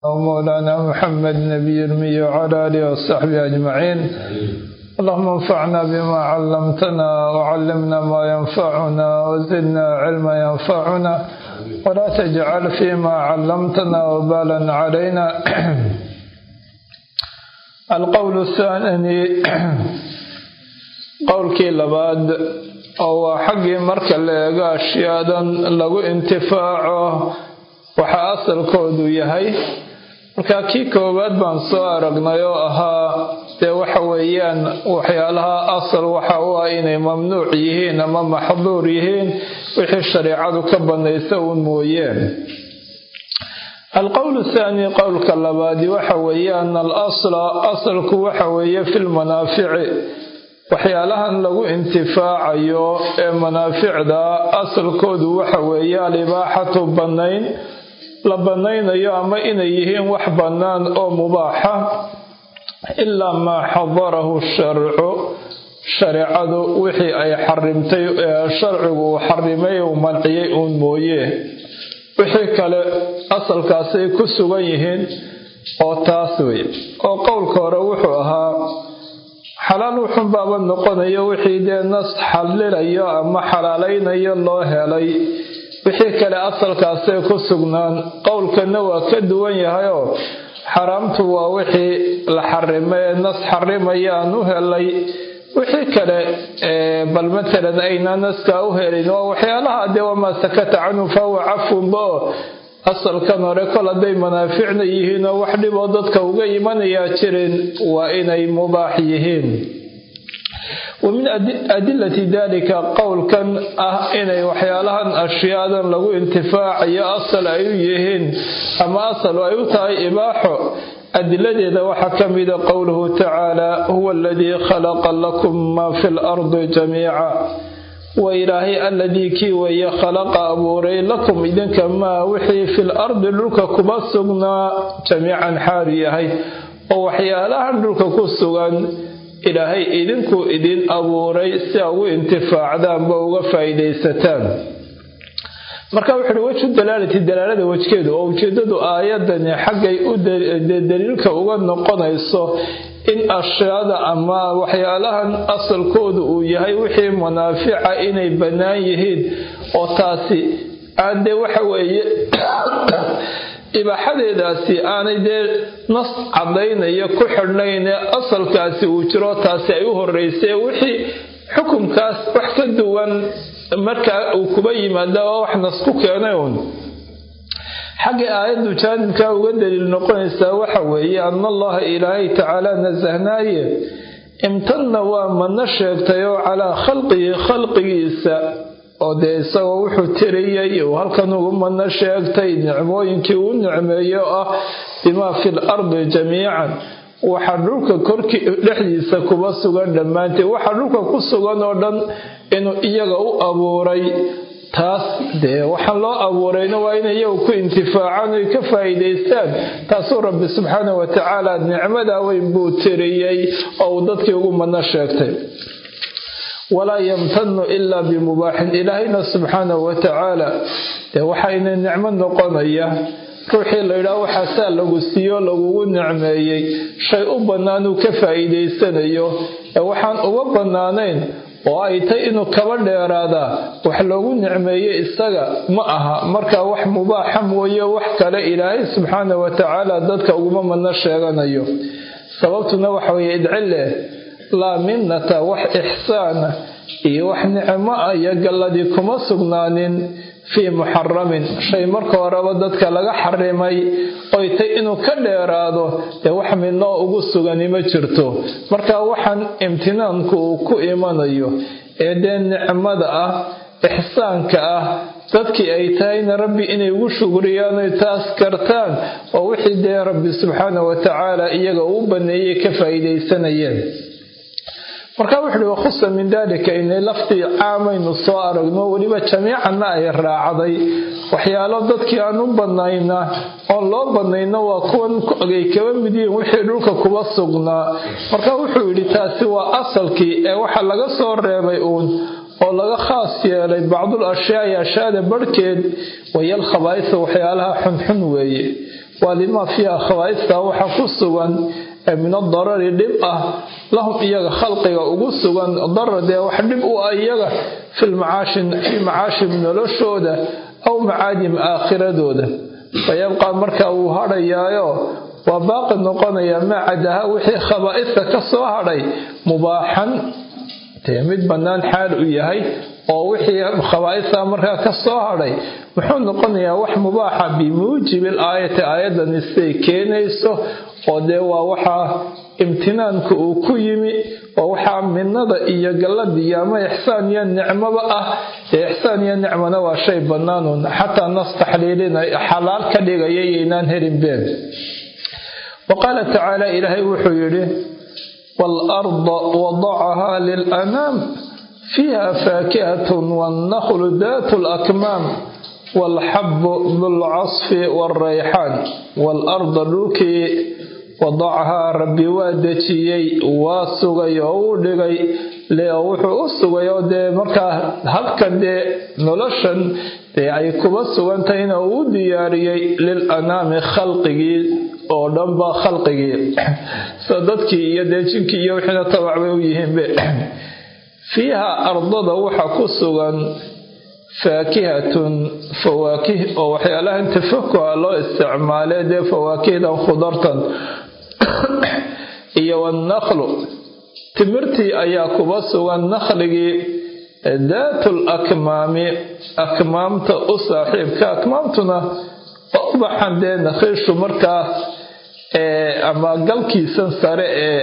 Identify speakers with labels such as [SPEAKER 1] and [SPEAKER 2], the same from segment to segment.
[SPEAKER 1] ومولانا محمد نبي المي وعلى آله وصحبه أجمعين اللهم انفعنا بما علمتنا وعلمنا ما ينفعنا وزدنا علما ينفعنا ولا تجعل فيما علمتنا وبالا علينا القول الثاني qowlkii labaad oo waa xaggii marka la eego ashyaadan lagu intifaaco waxaa asalkoodu yahay marka kii koowaad baan soo aragnay oo ahaa dee waxa weeyaan waxyaalaha asal waxa u ah inay mamnuuc yihiin ama maxduur yihiin wixii shareecadu ka banaysa uun mooyeen alqowl thaani qowlka labaadi waxa weeye ana al asla asalku waxa weeye fi lmanaafici waxyaalahan lagu intifaacayo ee manaaficda asalkoodu waxa weeye alibaaxatu bannayn la bannaynayo ama inay yihiin wax bannaan oo mubaaxa ilaa maa xadarahu sharcu shareecadu wixii ay xarimtay sharcigu uu xarimay uu manciyey uun mooye wixii kale asalkaasay ku sugan yihiin oo taas wey oo qowlka hore wuxuu ahaa xalaal wuxun baaba noqonayo wixii dee nas xalilayo ama xalaalaynayo loo helay wixii kale asalkaasay ku sugnaan qowlkana waa ka duwan yahayoo xaraamtu waa wixii la xarimay ee nas xarimaya aan u helay wixii kale bal matalan aynaa naskaa u helin waa waxyaalaha dee wamaa sakata canhu fahuwa cafunba oo asalkan hore kol hadday manaaficna yihiin oo wax dhiboo dadka uga imanayaa jirin waa inay mubaax yihiin wa min adilati dalika qowlkan ah inay waxyaalahan ashyaadan lagu intifaacayo asal ay u yihiin ama asal ay u tahay ibaaxo adiladeeda waxaa ka mida qowluhu tacaala huwa aladii khalaqa lakum maa fi lardi jamiica wa ilaahay alladii kii weeye khalaqa abuuray lakum idinka maa wixii fil ardi dhulka kuba sugnaa jamiican xaalu yahay oo waxyaalahan dhulka ku sugan ilaahay idinku idin abuuray si a ugu intifaacdaanba uga faa'iidaysataan marka wuxu uhi wejhu dalaalati dalaalada wejkeedu oo ujeedadu aayadani xaggay u daliilka uga noqonayso in ashyaada ama waxyaalahan asalkoodu uu yahay wixii manaafica inay bannaan yihiin oo taasi aan dee waxa weeye ibaaxadeedaasi aanay dee nas caddaynaya ku xidhnayne asalkaasi uu jiro taasi ay u horreysay wixii xukunkaas wax ka duwan markaa uu kuba yimaada oo wax nas ku keenay uun xagga aayaddu jaanibkaa uga daliil noqonaysaa waxa weeye ana allaha ilaahay tacaala nasahnaaye imtanna waa madno sheegtay oo calaa khalqihi khalqigiisa oo dee isagoo wuxuu tiriyey uu halkan ugu madno sheegtay nicmooyinkii uu nicmeeyo ah bimaa fi l ardi jamiican waxa dhulka korkii dhexdiisa kuba sugan dhammaanteed waxa dhulka ku sugan oo dhan inuu iyaga u abuuray taas dee waxaan loo abuurayna waa in iyagu ku intifaacaan oy ka faa'iidaystaan taasuu rabbi subxaana wa tacaala nicmadaa weyn buu tiriyey oo uu dadkii ugu madno sheegtay walaa yamtanu ilaa bimubaaxin ilaahayna subxaana wa tacaala dee waxayna nicmo noqonaya ruuxii layidhaah waxaasaa lagu siiyo lagugu nicmeeyey shay u bannaanuu ka faa'iidaysanayo ee waxaan uga bannaanayn oo ay tay inuu kaba dheeraadaa wax loogu nicmeeye isaga ma aha markaa wax mubaaxa mooye wax kale ilaahay subxaana wa tacaala dadka uguma madno sheeganayo sababtuna waxa weeye idcileh laa minnata wax ixsaana iyo wax nicmo ah iyo galladii kuma sugnaanin fii muxaramin shay marka horeba dadka laga xarimay oy tay inuu ka dheeraado dee wax midnoo ugu sugani ma jirto marka waxaan imtinaanku uu ku imanayo ee dee nicmada ah ixsaanka ah dadkii ay tahayna rabbi inay ugu shugriyaan oy taas kartaan oo wixii dee rabbi subxaana wa tacaala iyaga uu baneeyey ka faa'iidaysanayeen marka wuxu uhi wakhusa min dalika inay laftii caamaynu soo aragno weliba jamiicanna ay raacday waxyaalo dadkii aan u banayna oon loo banayno waa kuwan ay kaba mid yihiin wixii dhulka kuba sugnaa marka wuxuu yidhi taasi waa asalkii ee waxa laga soo reebay uun oo laga khaas yeelay bacdul ashyaai ashyaada barhkeed wayal khabaa'isa waxyaalaha xunxun weeye waa limaa fiiha khawaa'ista waxa ku sugan min adarari dhib ah lahum iyaga khalqiga ugu sugan darar dee wax dhib u ah iyaga fii macaashim noloshooda aw macaadim aakhiradooda fayabqaa marka wuu hadhayaayo waa baaqi noqonaya maa cadaha wixii khabaa'ista ka soo hadhay mubaaxan dee mid bannaan xaal u yahay oo wixii khabaa'ista markaa ka soo hadhay muxuu noqonayaa wax mubaaxa bimuujibi aayati aayadani siday keenayso oo dee waa waxaa imtinaanka uu ku yimi oo waxaa minada iyo galladiyo ama ixsaan iyo nicmoba ah ee ixsaan iyo nicmona waa shay bannaanuun xataa nas taxliilina xalaal ka dhigaya yaynaan helin been wa qaala tacaala ilaahay wuxuu yidhi waalarda wadacahaa lilanaam fiiha faakihatun wannaklu daatu lakmaam waalxabu dulcasfi waalrayxaan waalarda dhulkii wadacahaa rabbi waa dejiyey waa sugay oo uu dhigay leo wuxuu u sugay oo dee markaa halkan dee noloshan dee ay kuba sugantahayna uu u diyaariyey lil anaami khalqigii oo dhanba khalqigii sida dadkii iyo dee jinkii iyo wixiina tabac bay u yihiinbe fiiha ardada waxa ku sugan faakihatun fawaakih oo waxyaalahan tafakuha loo isticmaalay dee fawaakihdan khudartan iyo wannaklu timirtii ayaa kuba sugan nakhligii daatul akmaami akmaamta u saaxiibka akmaamtuna waa ubaxan dee nakhiishu markaas ama galkiisan sare ee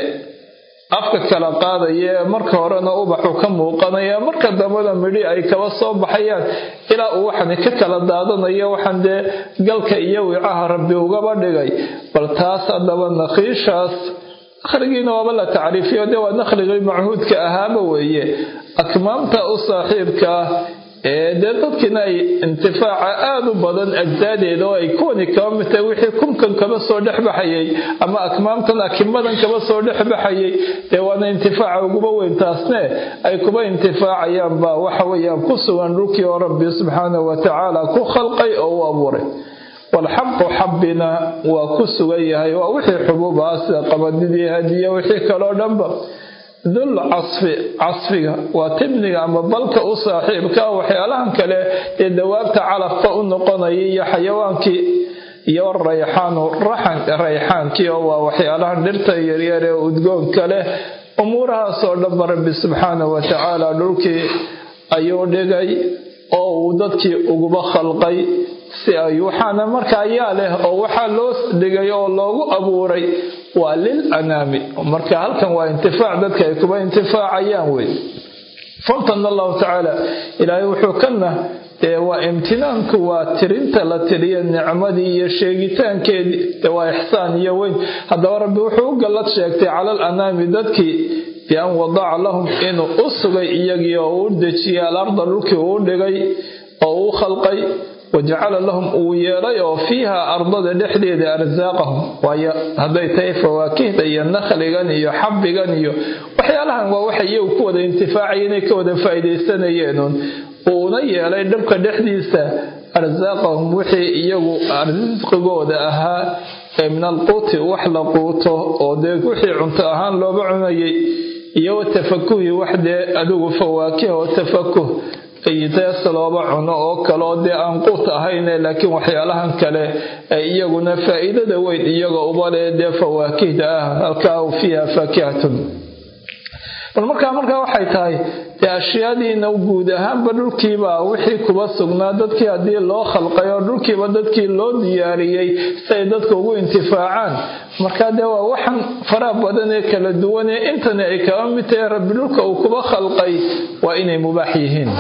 [SPEAKER 1] afka kala qaadaya marka horena ubaxu ka muuqanaya marka dambena midhi ay kaba soo baxayaan ilaa uu waxani ka kala daadanayo waxaan dee galka iyo wicaha rabbi ugaba dhigay bal taas haddaba nakhiishaas nakhligiina waaba la tacriifiyo dee waa nakhligii machuudka ahaaba weeye akmaamta u saaxiibka ah ee dee dadkiina ay intifaaca aada u badan ajsaadeeda oo ay kuwani kaba mid tahay wixii kunkan kaba soo dhex baxayay ama akmaamtan akimadan kaba soo dhex baxayay dee waana intifaaca uguba weyn taasne ay kuba intifaacayaan baa waxa weeyaan ku sugan dhulkii oo rabbi subxaanahu watacaala ku khalqay oo u abuuray walxaqu xabbina waa ku sugan yahay waa wixii xubuubaha sida qabadidii hadiya wixii kaloo dhanba dul casfi casfiga waa tibniga ama balka u saaxiibka waxyaalahan kale ee dawaabta calafka u noqonaya iyo xayawaankii iyo rayxaanu rayxaankii oo waa waxyaalahan dhirta yaryar ee udgoonka leh umuurahaasoo dhanba rabbi subxaanahu watacaala dhulkii ayuu dhigay oo uu dadkii uguba khalqay si ay waxaana markaa yaa leh oo waxaa loo dhigay oo loogu abuuray waa lil anaami marka halkan waa intifaac dadka ay kuba intifaacayaan wey famtana allahu tacaala ilaahay wuxuu kana dee waa imtinaanku waa tirinta la tiriya nicmadii iyo sheegitaankeedii dee waa ixsaan iyo weyn haddaba rabbi wuxuu u gallad sheegtay cala al anaami dadkii bian wadaca lahum inuu u sugay iyagii oo uu dejiyay alarda dhulkii uu dhigay oo uu khalqay wajacala lahum uu yeelay oo fiiha ardada dhexdeeda arsaaqahum waayo hadday tahay fawaakihda iyo nakhligan iyo xabbigan iyo waxyaalahan waa waxay iyagu ku wada intifaacaya inay ka wada faa'iidaysanayeenun uuna yeelay dhabka dhexdiisa arsaaqahum wixii iyagu risqigooda ahaa ee min alquuti wax la quuto oo dee wixii cunto ahaan looba cunayay iyo watafakuhi wax dee adigu fawaakiha oo tafakuh dees looba cuno oo kale oo dee aan quut ahayne laakiin waxyaalahan kale ay iyaguna faa'iidada weyn iyaga uba leh dee fawaakihda ah halkaa fiiha faakihatun bal markaa markaa waxay tahay dee ashyaadiina guud ahaanba dhulkiiba wixii kuba sugnaa dadkii haddii loo khalqay oo dhulkiiba dadkii loo diyaariyey si ay dadka ugu intifaacaan markaa dee waa waxan faraha badan ee kala duwan ee intani ay kaba mid tahay rabbi dhulka uu kuba khalqay waa inay mubaax yihiin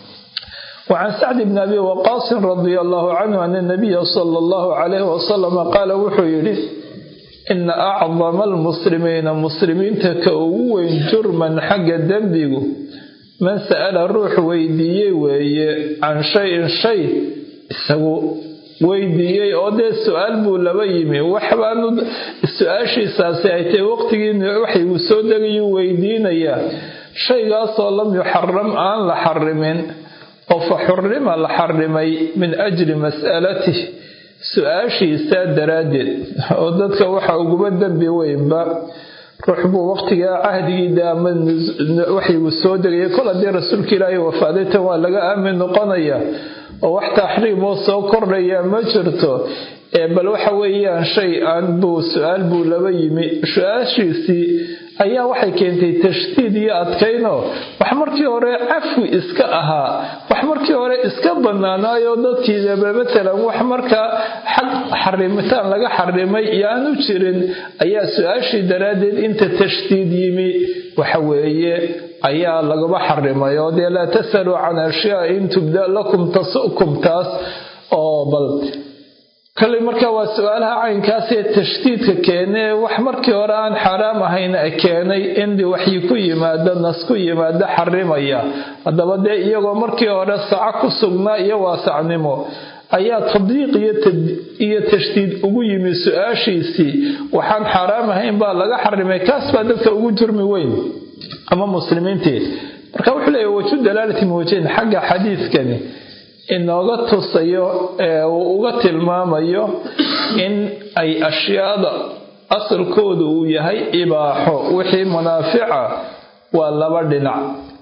[SPEAKER 1] وعن سعد بن أبي وقاص رضي الله عنه أن النبي صلى الله عليه وسلم قال وحيري إن أعظم المسلمين مسلمين تكوين جرما حق الدنبيق من سأل الروح ويديي وي عن شيء شيء سو weydiiyey oo dee su-aal buu laba yimi waxbaanu su-aashiisaasi ay tahay waqtigii waxay uu soo degayuu weydiinayaa shaygaasoo lam yuxaram aan la xarimin oo fa xurima la xarimay min ajli mas'alatih su-aashiisa daraaddeed oo dadka waxa uguba dembi weynba ruux buu waqtigaa cahdigiida ama waxygu soo degaya kol haddii rasuulka ilaahay wafaaday tan waa laga aamin noqonaya oo wax taxriimoo soo kordhaya ma jirto bal waxa weeyaan shay aan buu su-aal buu laba yimi su-aashiisii ayaa waxay keentay tashdiid iyo adkayno wax markii hore cafwi iska ahaa wax markii hore iska banaanaayo dadkiidaba matalan wax markaa xaq xarimitaan laga xarimay iyo aanu jirin ayaa su-aashii daraaddeed inta tashdiid yimi waxa weeye ayaa lagaba xarimay oo dee laa tasaluu can ashyaa in tubda lakum tasukum taas oo bal kalley markaa waa su-aalaha caynkaasee tashdiidka keenee wax markii hore aan xaaraam ahayn keenay in waxyi ku yimaado nas ku yimaado xarimaya haddaba dee iyagoo markii hore saco ku sugnaa iyo waasacnimo ayaa tadyiiq iyo tashdiid ugu yimi su-aashiisii waxaan xaaraam ahayn baa laga xarimay kaas baa dadka ugu jurmi weyn ama muslimiintii marka wuxuu leeya waju dalaalati mawjayn xagga xadiidkani inooga tusayo ee uu uga tilmaamayo in ay ashyaada asalkoodu uu yahay ibaaxo wixii munaafica waa laba dhinac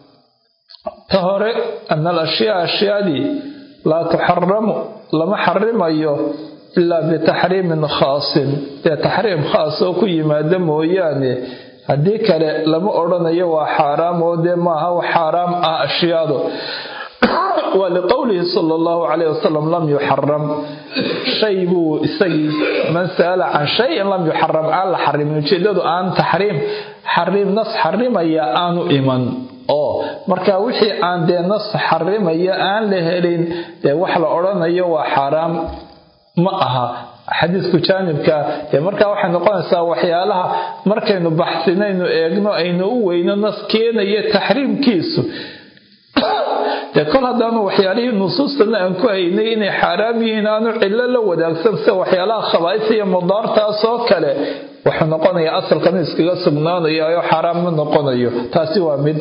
[SPEAKER 1] ta hore ana al ashyaa ashyaadii laa tuxaramu lama xarimayo ilaa bitaxriimin khaasin dee taxriim khaas oo ku yimaada mooyaane haddii kale lama odhanayo waa xaaraam oo dee maaha xaaraam ah ashyaadu waa liqowlihi sala allahu calayh wasalam lam yuxaram shay buu isagii man sa'ala can shayin lam yuxaram aan la xarimin ujeedadu aan taxriim xariim nas xarimaya aanu iman oo marka wixii aan dee nas xarimaya aan la helin dee wax la odhanayo waa xaaraam ma aha xadiisku jaanibka dee markaa waxay noqonaysaa waxyaalaha markaynu baxsinaynu eegno aynu u weyno nas keenaya taxriimkiisu dee kol haddaanu waxyaalihii nusuustana aan ku haynay inay xaaraam yihiin aanu cillo la wadaagsan sida waxyaalaha khabaa'is iyo mudaartaas oo kale wuxuu noqonayaa asalkan iskaga sugnaanaya oo xaaraam ma noqonayo taasi waa mid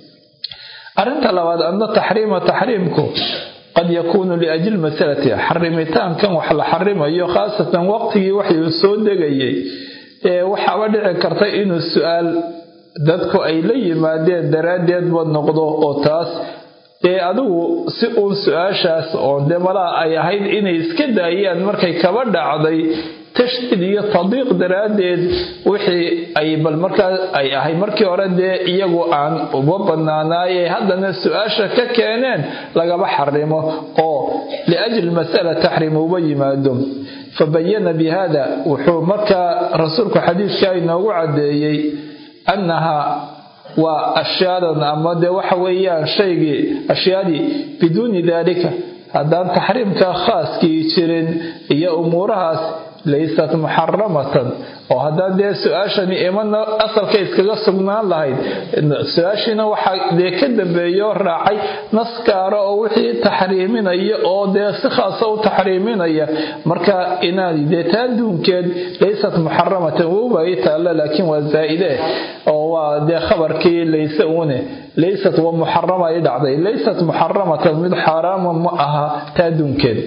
[SPEAKER 1] arrinta labaad adna taxriima taxriimku qad yakuunu liajli masalati xarimitaankan wax la xarimayo khaasatan waqtigii waxuu soo degayay ee waxaaba dhici karta inuu su-aal dadku ay la yimaadeen daraaddeedba noqdo oo taas dee adigu si uun su-aashaas oo dee malaha ay ahayd inay iska daayaan markay kaba dhacday tashdiid iyo tadiiq daraaddeed wixii ay bal markaa ay ahay markii hore dee iyagu aan uba banaanaayee haddana su-aasha ka keeneen lagaba xarimo oo liajli masala taxrim uba yimaado fabayana bi hada wuxuu markaa rasuulku xadiidka inoogu caddeeyey annaha waa ashyaadan ama dee waxa weeyaan shaygii ashyaadii biduuni daalika haddaan taxriimka khaaskii jirin iyo umuurahaas laysat muxaramatan oo haddaan dee su-aashani imana asalka iskaga sugnaan lahayd su-aashiina waxaa dee ka dambeeyo raacay nas gaara oo wixii taxriiminaya oo dee si khaasa u taxriiminaya marka inaad dee taaduunkeed laysat muxaramatan wowbay taalla laakiin waa zaa'ide oo waa dee khabarkii layse uune laysat wa muxarama ay dhacday laysat muxaramatan mid xaaraama ma aha taaduunkeed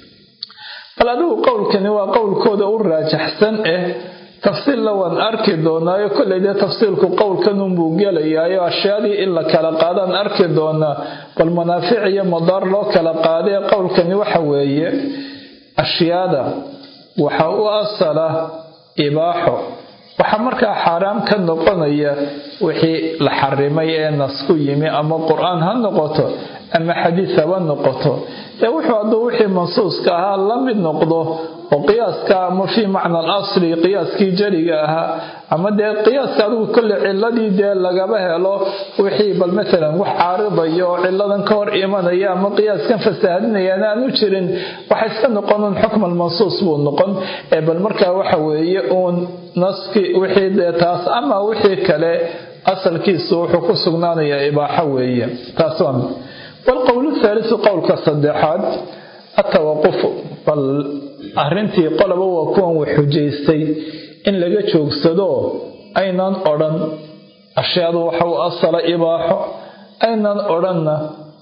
[SPEAKER 1] bal adigu qowlkani waa qowlkooda u raajaxsan eh tafsiilla waan arki doonaayo kolley dee tafsiilku qowlkanunbuu gelayaayo ashyaadii in la kala qaadaan arki doonaa bal manaafic iyo madaar loo kala qaadee qowlkani waxa weeye ashyaada waxa u asala ibaaxo waxaa markaa xaaraam ka noqonaya wixii la xarimay ee nas ku yimi ama qur-aan ha noqoto ama xadiis haba noqoto ee wuxuu hadduu wixii mansuuska ahaa la mid noqdo oo qiyaaska ama fii macna al asli qiyaaskii jariga ahaa ama dee qiyaaska adigu kolle ciladii dee lagaba helo wixii bal matalan wax caaridaya oo ciladan ka hor imanaya ama qiyaaskan fasaahadinayaan aanu jirin waxa iska noqonun xukma almansuus buu noqon ee bal markaa waxa weeye uun naski wixii dee taas ama wixii kale asalkiisu wuxuu ku sugnaanayaa ibaaxo weeye taas waa mid walqowlu thaalisu qowlka saddexaad atawaqufu bal arrintii qoloba waa kuwan wax xujaystay in laga joogsado aynan odhan ashyaadu waxa u asala ibaaxo aynan odhanna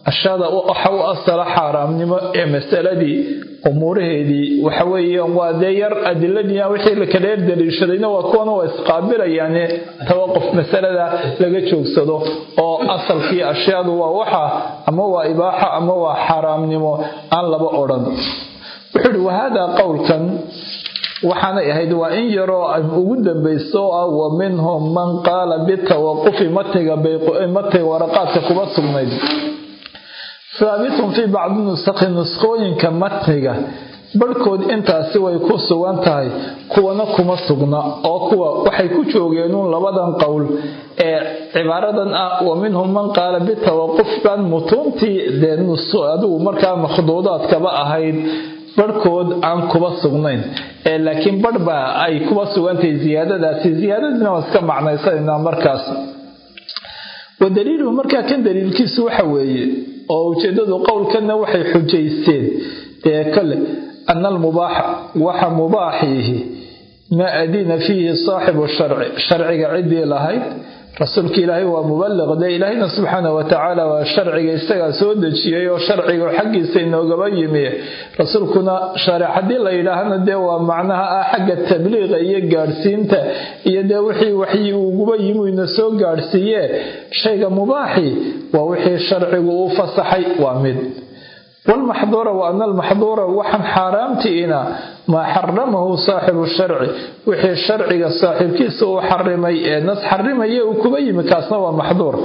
[SPEAKER 1] ashada waxa u asala xaaraamnimo ee masaladii umuuraheedii waxa weeyaan waa dee yar adiladii wixii la kala daliishadayna waa kuwana waa isqaabilayaane tawaquf masalada laga joogsado oo asalkii ashyaadu waa waxa ama waa ibaaxa ama waa xaaraamnimo aan laba odhan wuxuu ihi wahaadaa qowlkan waxaanay ahayd waa in yaroo ugu dambayso oo ah wa minhum man qaala bitawaqufi matniga matniga waraqaadka kuma sugnayd haabitun fii bacdi nusakhi nuskooyinka matniga barhkood intaasi way ku sugan tahay kuwana kuma sugna oo kuwa waxay ku joogeenuun labadan qowl ee cibaaradan ah wa minhum man qaala bitawaquf baan mutuuntii dee adigu markaa makhduudaadkaba ahayd barhkood aan kuba sugnayn ee laakiin barh baa ay kuba sugantahay ziyaadadaasi ziyaadadiina waa iska macnaysanaynaa markaas wa daliiluhu markaa kan daliilkiisu waxa weeye oo ujeedadu qowlkanna waxay xujaysteen dee kale ana almubaaxa waxa mubaaxiihi maa adina fiihi saaxibu sharci sharciga ciddii lahayd rasuulka ilaahay waa mubaliq dee ilaahayna subxaana wa tacaala waa sharciga isagaa soo dejiyey oo sharciga xaggiisa inoogaba yimi rasuulkuna sharic haddii la yidhaahna dee waa macnaha ah xagga tabliiqa iyo gaadhsiinta iyo dee wixii waxyi uguba yimi ina soo gaadhsiiye shayga mubaaxi waa wixii sharcigu u fasaxay waa mid walmaxduura wa ana almaxduura waxaan xaaraamtiina maa xaramahu saaxibu sharci wixii sharciga saaxiibkiisa uu xarimay ee nas xarimaya uu kuba yimi kaasna waa maxduur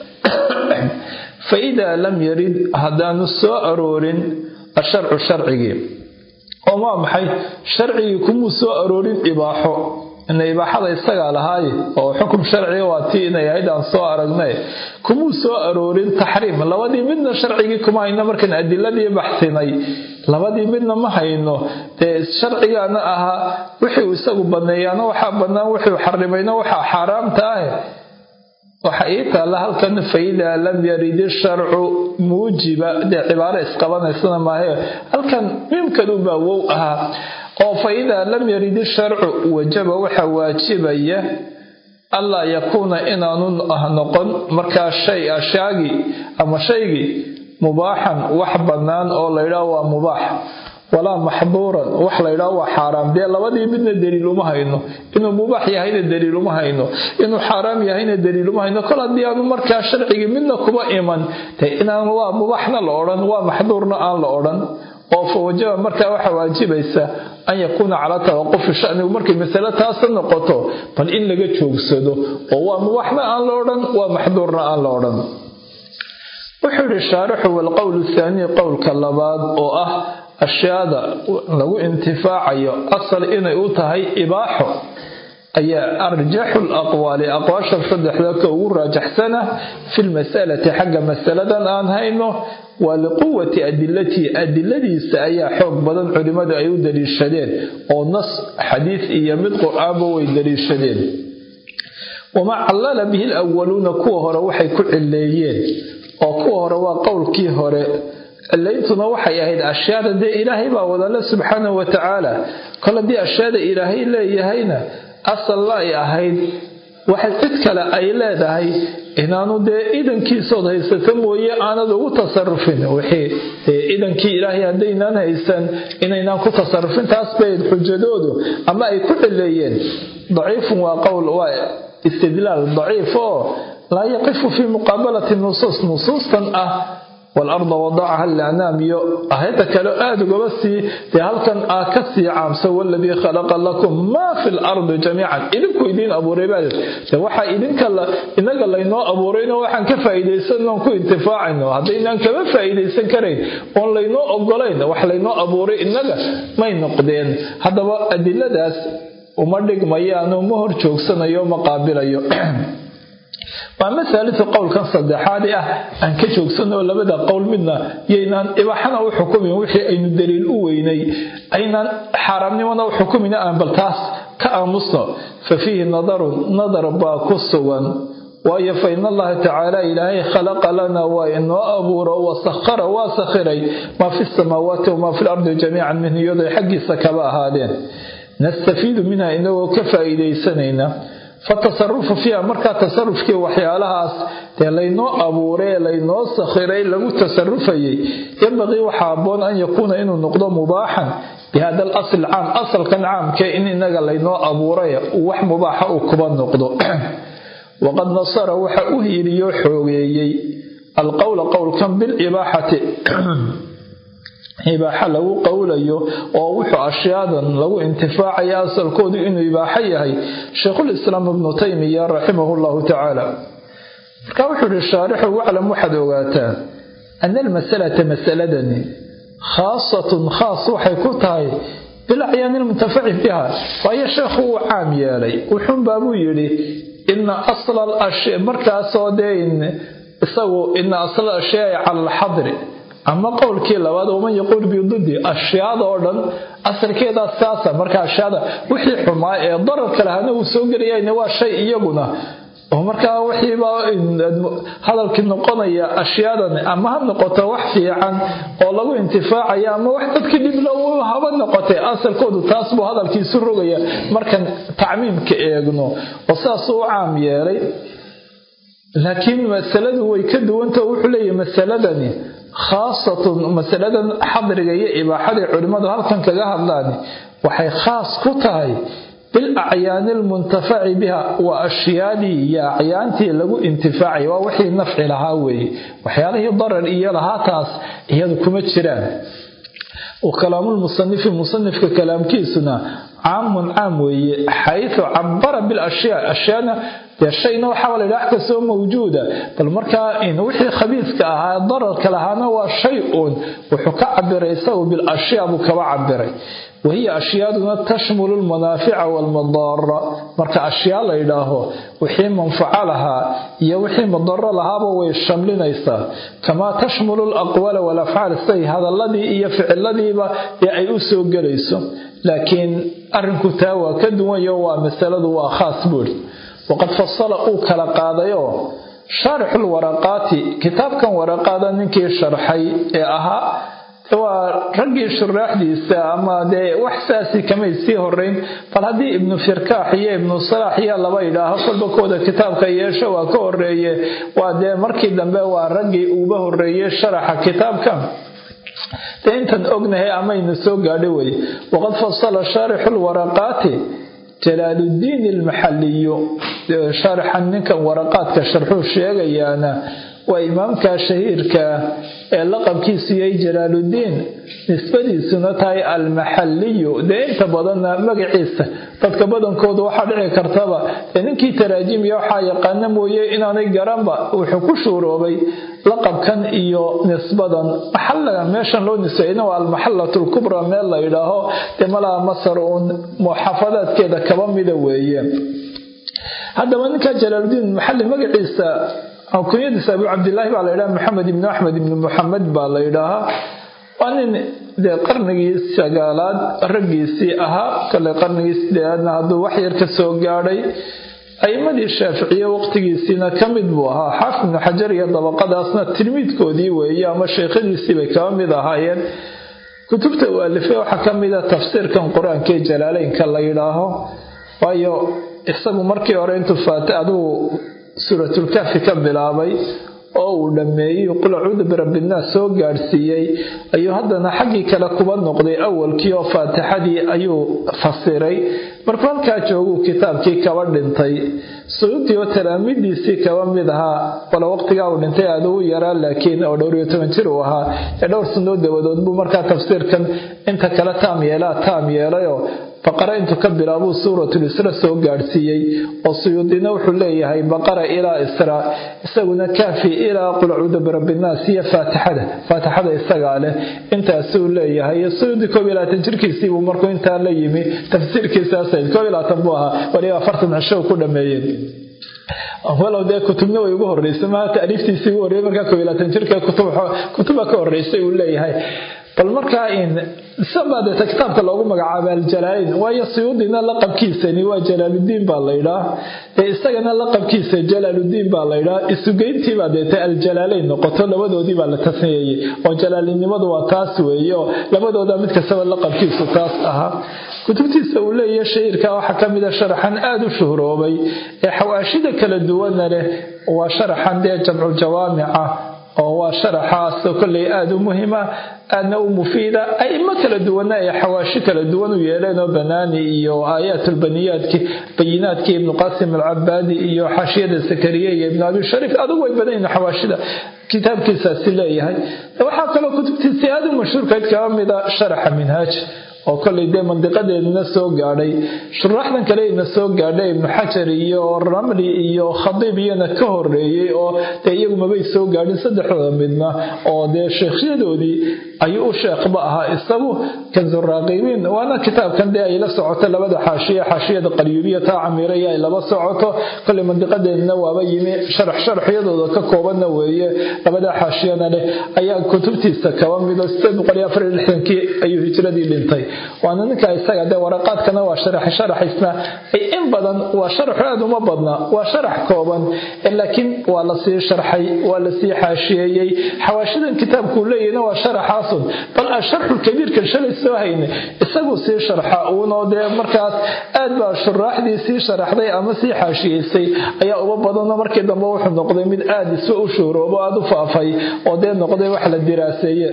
[SPEAKER 1] fa idaa lam yarid haddaanu soo aroorin asharcu sharcigii oo waa maxay sharcigii kumuu soo aroorin ibaaxo ina ibaaxada isagaa lahaaye oo xukum sharciga waa tii inay ahayd aan soo aragnay kumuu soo aroorin taxriim labadii midna sharcigii kuma hayno markaan adiladii baxsinay labadii midna ma hayno dee sharcigaana ahaa wixii isagu baneeyaana waxaa bannaan wuxuu xarimayna waxaa xaaraamta ah waxa ii taalla halkan faidaa lam yarid isharcu muujiba dee cibaaro isqabanaysana maahe halkan miimkanubaa wow ahaa oo fa idaa lam yarid isharcu wajaba waxaa waajibaya allaa yakuuna inaanu noqon markaa shay ashaagii ama shaygii mubaaxan wax bannaan oo laydhaah waa mubaax walaa maxduuran wax laydhaah waa xaaraam dee labadii midna daliil uma hayno inuu mubaax yahayna daliil uma hayno inuu xaaraam yahayna daliil uma hayno kol haddii aanu markaa sharcigii midna kuba iman de inaan waa mubaaxna la odhan waa maxduurna aan la odhan oo fa wajaba markaa waxaa waajibaysa an yakuuna calaa tawaqufi shanigu markay masale taasa noqoto bal in laga joogsado oo waa mubaaxna aan la odhan waa maxduurna aan la odhan wuxuu yihi shaarixu walqowlu thaanii qowlka labaad oo ah ashyaada lagu intifaacayo asal inay u tahay ibaaxo ayaa arjaxu laqwaali aqwaasha saddexda ka ugu raajaxsana fi lmasalati xagga masaladan aan hayno waa liquwati adilatii adiladiisa ayaa xoog badan culimmadu ay u daliishadeen oo nas xadiis iyo mid qur-aanba way daliishadeen wamaa callala bihi lawaluuna kuwa hore waxay ku cileeyeen oo kuwa hore waa qowlkii hore cilayntuna waxay ahayd ashyaada dee ilaahay baa wadale subxaanahu wa tacaala kol haddii ashyaada ilaahay leeyahayna asalla ay ahayd waxa cid kale ay leedahay inaanu dee idankiisood haysato mooye aanad ugu tasarufin wixii dee idankii ilaahay haddaynaan haysan inaynaan ku tasarufin taas bay xujadoodu ama ay ku cileeyeen daciifun waa qowl waa istidlaal daciif oo laa yaqifu fii muqaabalati nusuus nusuustan ah waalarda wadacaha lianaam iyo ahayada kale aada ugaba sii dee halkan aa ka sii caamsa waladii khalaqa lakum maa fi lardi jamiican idinku idiin abuuray baa de waxaa idinka inaga laynoo abuurayno waxaan ka faa'iidaysan oon ku intifaacayno haddaynaan kama faa'iidaysan karayn oon laynoo ogolayn wax laynoo abuuray inaga may noqdeen haddaba adiladaas uma dhigmayaano ma hor joogsanayo ma qaabilayo waa masalatu qowlkan saddexaadi ah aan ka joogsanoo labada qowl midna yaynaan ibaaxana u xukumin wixii aynu daliil u weynay aynaan xaaraamnimona u xukumina aan bal taas ka aamusno fa fiihi nadarun nadar baa ku sugan waayo fa in allaha tacaala ilaahay khalaqa lana waa inoo abuuro wasakhara waa sakhiray maa fi samaawaati wamaa fi lardi jamiican minhu iyadoo xaggiisa kaba ahaadeen nastafiidu minha inagoo ka faa'iidaysanayna fatasarufu fiiha markaa tasarufkii waxyaalahaas dee laynoo abuuray ee laynoo sakhiray lagu tasarufayay yambaqii waxaa aboon an yakuuna inuu noqdo mubaaxan bihada al asl caam asalkan caamkee in inaga laynoo abuuray wax mubaaxa uu kuba noqdo waqad nasara waxa u hiiliyo xoogeeyey alqowla qowlkan bilibaaxati ibaaxa lagu qowlayo oo wuxuu ashyaadan lagu intifaacaya asalkoodu inuu ibaaxo yahay sheikhulislaam ibnu taymiya raximahu llahu tacaala markaa wuxuu ihi shaarixu waclam waxaad ogaataa ana almasalata masaladani khaasatun khaas waxay ku tahay bilacyaani lmuntafaci biha waayo sheekhu uu caam yeelay wuxuunbaa buu yidhi ina asla alashya markaasoo dee isagu ina asla ashyaai cala alxadri ama qowlkii labaad waman yaquul bidudi ashyaada oo dhan asalkeedaa saasa marka ashyaada wixii xumaa ee dararka lahana uu soo gelayana waa shay iyaguna oo markaa wixiiba hadalkii noqonaya ashyaadan ama ha noqoto wax fiican oo lagu intifaacaya ama wax dadkii dhibla haba noqotay asalkoodu taas buu hadalkiisu rogaya markan tacmiimka eegno oo saasuu u caam yeelay laakiin masaladu way ka duwanta wuxuu leeyahy masaladani khaasatun masaladan xadriga iyo ibaaxadii culimmadu halkan kaga hadlaan waxay khaas ku tahay bil acyaani almuntafaci biha waa ashyaadii iyo acyaantii lagu intifaacay waa wixii nafci lahaa weeye waxyaalihii darar iyo lahaa taas iyadu kuma jiraan kalaamulmusanifi musanifka kalaamkiisuna caamun caam weeye xaytu cabara bilashyaa ashyaana dee shayna waxaa la yidhaha wax kastoo mawjuuda bal markaa wixii khabiiska ahaa dararka lahaana waa shay uun wuxuu ka cabiray isagu bilashyaa buu kaba cabiray wahiya ashyaaduna tashmulu lmanaafica waalmadaara marka ashyaa la yidhaaho wixii manfaco lahaa iyo wixii madaro lahaaba way shamlinaysaa kamaa tashmulu alaqwaala walafcaal siday hadaladii iyo ficiladiiba ee ay u soo gelayso laakiin arrinku taa waa ka duwanyo waa masaladu waa khaas buuri waqad fasala uu kala qaadayoo shaarixul waraqaati kitaabkan waraqaada ninkii sharxay ee ahaa waa raggii shuraaxdiisa ama dee wax saasi kamay sii horeyn bal haddii ibnu firkaax iyo ibnu salaax iyo laba yidhaaho kolba kooda kitaabka yeesho waa ka horeeye waa dee markii dambe waa raggii uuba horeeyey sharaxa kitaabka dee intan ognahay amayna soo gaadhi wey waqad fasala shaarixu lwaraqaati jalaaluddiin almaxaliyu shaarixan ninkan waraqaadka sharxuu sheegayaana waa imaamka shahiirka ee laqabkiisu yahay jalaaluddiin nisbadiisuna tahay almaxaliyu dee inta badanna magaciisa dadka badankooda waxaa dhici kartaba dee ninkii taraajimiya waxaa yaqaana mooye inaanay garanba wuxuu ku shuuroobay laqabkan iyo nisbadan maxalaga meeshan loo nisbeeyna waa almaxalatu lkubra meel la yidhaaho dee malaha masar uun muxaafadaadkeeda kaba mida weeye haddaba ninka jalaaluddiin maxali magaciisa kunyadiisa abu cabdilaahi baa la yidhaha maxamed ibnu axmed ibnu muxamed baa la yidhaahaa waa nin dee qarnigii sagaalaad raggiisii ahaa kale qarnigii sideedaadna hadduu wax yar ka soo gaadhay a'imadii shaaficiye waqtigiisiina ka mid buu ahaa xaafid ibnu xajar iyo dabaqadaasna tilmiidkoodii weeye ama sheekhadiisii bay kaba mid ahaayeen kutubta uu alifay waxaa ka mida tafsiirkan qur-aankaee jalaaleynka la yidhaaho waayo isagu markii hore intuu faata aduu suuratulkaafi ka bilaabay oo uu dhammeeyey qul acuudu birabbiinnaas soo gaadhsiiyey ayuu haddana xaggii kale kuba noqday awalkii oo faatixadii ayuu fasiray markuu halkaa jooguu kitaabkii kaba dhintay suyuudii oo talaamidiisii kaba mid ahaa wala waqtigaa uu dhintay aada u yaraa laakiin oo dhowr iyo toban jir uu ahaa ee dhowr sanoo dabadood buu markaa tafsiirkan inta kale taam yeelaa taam yeelayoo baqara intuu ka bilaabuu suuratul isra soo gaadhsiiyey oo suyuudina wuxuu leeyahay baqara ilaa isra isaguna kaafi ilaa qul acuudu birabbinaas iyo faatixada faatixada isagaa leh intaasuu leeyahay suyuudi koob iyo labaatan jirkiisiibuu markuu intaa la yimi tafsiirkiisaasayd koob iyo labaatan buu ahaa waliba afartan cisho ku dhameeyeen walow dee kutubna way ugu horreysay maa taaliiftiisii ugu horreeyay markaa koob iyo labaatan jirka kutuba ka horreysay uu leeyahay bal markaa in isabaa deeta kitaabka loogu magacaaba aljalaalayn waayo suyuudina laqabkiisani waa jalaaludiin baa laydhaa ee isagana laqabkiisa jalaaludiin baa laydhaa isugeyntiibaa deeta aljalaalayn noqoto labadoodii baa la tasniyeeyey oo jalaalinimadu waa taas weeyo labadooda mid kastaba laqabkiisu taas ahaa kutubtiisa uu leeyahay shahiirka waxaa ka mida sharaxan aada u shuhroobay ee xawaashida kala duwana leh waa sharaxan dee jamcu jawaamica oo waa sharaxaasoo kolley aada u muhima aadna u mufiida aimo kala duwana ay xawaashi kala duwan u yeeleen oo banaani iyo aayaatulbaniyaadki bayinaadkii ibnu qasim alcabaadi iyo xaashiyada sakariya iyo ibnu abi shariif adugu way badan yihin xawaashida kitaabkiisaasi leeyahay waxaa kaloo kutubtiisii aada u mashhuurkayd kaba mida sharaxa minhaaj oo kollay dee mandiqadeedna soo gaadhay shuraaxdan kale ina soo gaadhay ibnu xajar iyo ramli iyo khadiib iyana ka horeeyey oo dee iyagu mabay soo gaadhin saddexdooda midna oo dee sheekhyadoodii ayuu u sheekhba ahaa isagu kanzuraaqibiin waana kitaabkan dee ay la socoto labada xaashiye xaashiyada qaryuubiya taa camiiraya ay laba socoto kollay mandiqadeedna waaba yimi sharax sharaxyadooda ka koobanna weeye labada xaashiyana leh ayaa kutubtiisa kaba mido sideed boqol iyo afar iyo lixdankii ayuu hijradii dhintay waana ninka isaga dee waraqaadkana waa sharax sharaxaysna in badan waa sharaxu aad uma badna waa sharax kooban laakiin waa lasii sharxay waa lasii xaashiyeeyey xawaashidan kitaabkuu leeyahna waa sharaxaasun bal asharxu kabiirkan shalay soo hayne isaguu sii sharxa uunoo dee markaas aad baa shuraaxdii sii sharaxday ama sii xaashiyeysay ayaa uba badanoo markii dambe wuxuu noqday mid aada isba u shuhroobo aada u faafay oo dee noqday wax la diraaseeye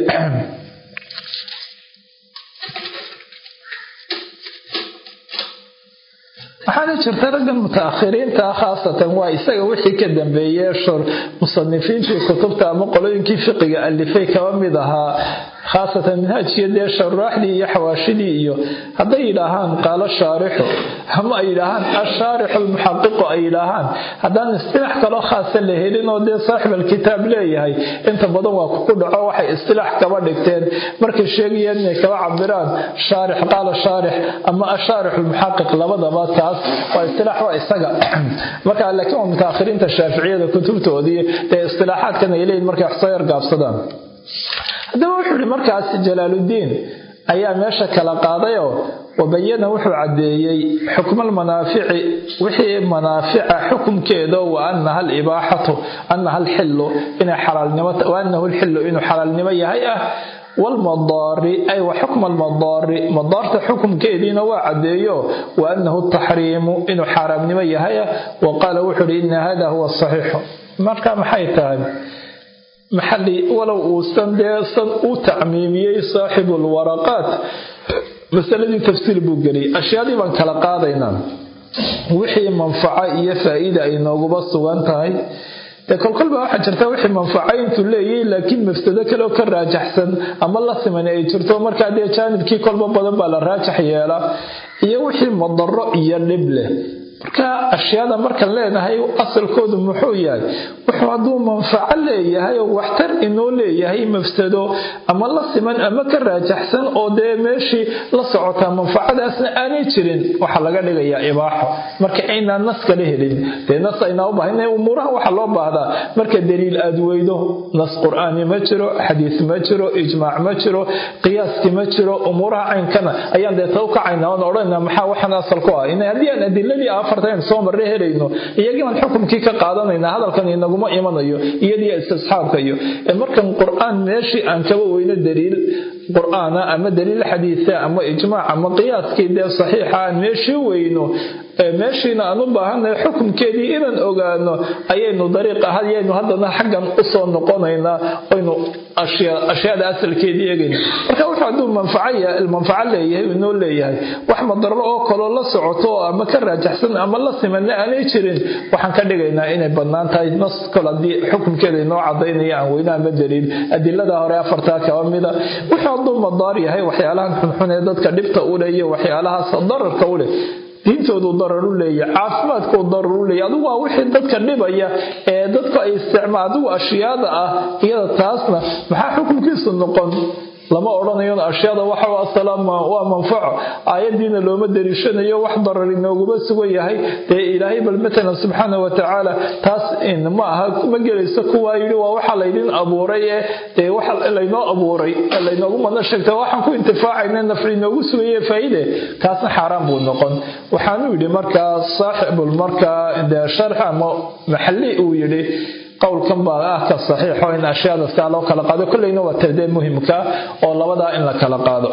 [SPEAKER 1] waxaana jirta raggan mutaakhiriinta khaasatan waa isaga wixii ka dambeeyey musanifiintii kutubta ama qolooyinkii fiqiga alifay kaba mid ahaa khaasatan minhaajkiyo dee sharaaxdii iyo xawaashidii iyo hadday yidhaahaan qaalo shaarixu ama ay yidhaahaan ashaarixu almuxaqiqu ay yidhaahaan haddaan istilaax kaloo khaasa la helin oo dee saaxib alkitaab leeyahay inta badan waa kuku dhaco waxay istilaax kaba dhigteen markay sheegayeen inay kaba cabiraan shaarix qaala shaarix ama ashaarix almuxaqiq labadaba taas waa istilaax waa isaga marka laakiin waa mutaakhiriinta shaaficiyada kutubtoodii dee istilaaxaadkan ay leeyihin markay wax soo yargaabsadaan haddaba wuxuu ihi markaas jalaaludiin ayaa meesha kala qaadayoo wabayana wuxuu caddeeyey xukmalmanaafici wixii manaafica xukumkeeda wa anaha alibaaxatu anaha alxillu inay xalaalnimo wa anahu alxillu inuu xalaalnimo yahay ah walmadaari ay wa xukma almadaari madaarta xukumkeediina waa caddeeyo wa anahu taxriimu inuu xaaraamnimo yahay ah wa qaala wuxuu ihi ina hada huwa saxiixu marka maxay tahay maxali walow uusan dee san u tacmiimiyey saaxibu lwaraqaat masaladii tafsiir buu geliyay ashyaadii baan kala qaadaynaa wixii manfaco iyo faa'iida ay nooguba sugan tahay dee kolkolba waxaa jirta wixii manfaco intuu leeyahy laakiin mafsado kale oo ka raajaxsan ama la siman ay jirto markaa dee jaanibkii kolba badan baa la raajax yeelaa iyo wixii madaro iyo dhib leh marka ashyaada markaan leenahay asalkoodu muxuu yahay wuxuu hadduu manfaco leeyahay oo waxtar inoo leeyahay mafsado ama la siman ama ka raajaxsan oo dee meeshii la socotaa manfacadaasna aanay jirin waxaa laga dhigayaa ibaaxo marka aynaan nas kala helin dee nas aynaa u baahana umuuraha waxaa loo baahdaa marka daliil aad weydo nas qur-aani ma jiro xadiis ma jiro ijmaac ma jiro qiyaaski ma jiro umuuraha caynkana ayaan dee taw kacayna oon odhanayna maxaa waxaan asal ku ah haddii aan adiladii afartan soo marre helayno iyagii baan xukumkii ka qaadanayna hadalkan inaguma imanayo iyadii istisxaabka iyo markan qur-aan meeshii aan kaba weyno daliil qur-aana ama daliil xadiisa ama ijmaac ama qiyaaskii dee saxiixa aan meeshii weyno meeshiina aan u baahannahay xukumkeedii inaan ogaano ayaynu dariiq ayaynu haddana xaggan usoo noqonaynaa oynu ashyaada asalkeedii eegayna marka wuxuu hadduu manfaco leeyahay inoo leeyahay wax madaro oo kaloo la socoto oo ama ka raajaxsan ama la simanna aanay jirin waxaan ka dhigaynaa inay bannaan tahay nas kol haddii xukumkeeda inoo cadaynaya aan weyna ama daliil adilada hore afartaa kaba mida wuxuu hadduu madaar yahay waxyaalahan xunxun ee dadka dhibta u leh iyo waxyaalahaas dararka u leh diintoodu darar u leeyahy caafimaadkuu darar u leeyahy adigu waa wixii dadka dhibaya ee dadku ay isticmaal adigu ashyaada ah iyada taasna maxaa xukunkiisu noqon lama odhanayo ashyaada waxa asalaam waa manfaco aayadiina looma dariishanayo wax darar inooguma sugan yahay dee ilaahay bal matalan subxaana wa tacaala taas ma aha ma gelayso kuwaa yidhi waa waxa laydin abuuray ee dee waxa laynoo abuuray laynoogu madna sheegta waxaan ku intifaacayna nafci inoogu sugaye faa'iide kaasna xaaraan buu noqon waxaanu yidhi markaa saaxibul markaa dee sharx ama maxalli uu yidhi qowlkan baa ah ka saxiixo in ashyaada saa loo kala qaado kolleyna waa tadee muhimka oo labadaa in la kala qaado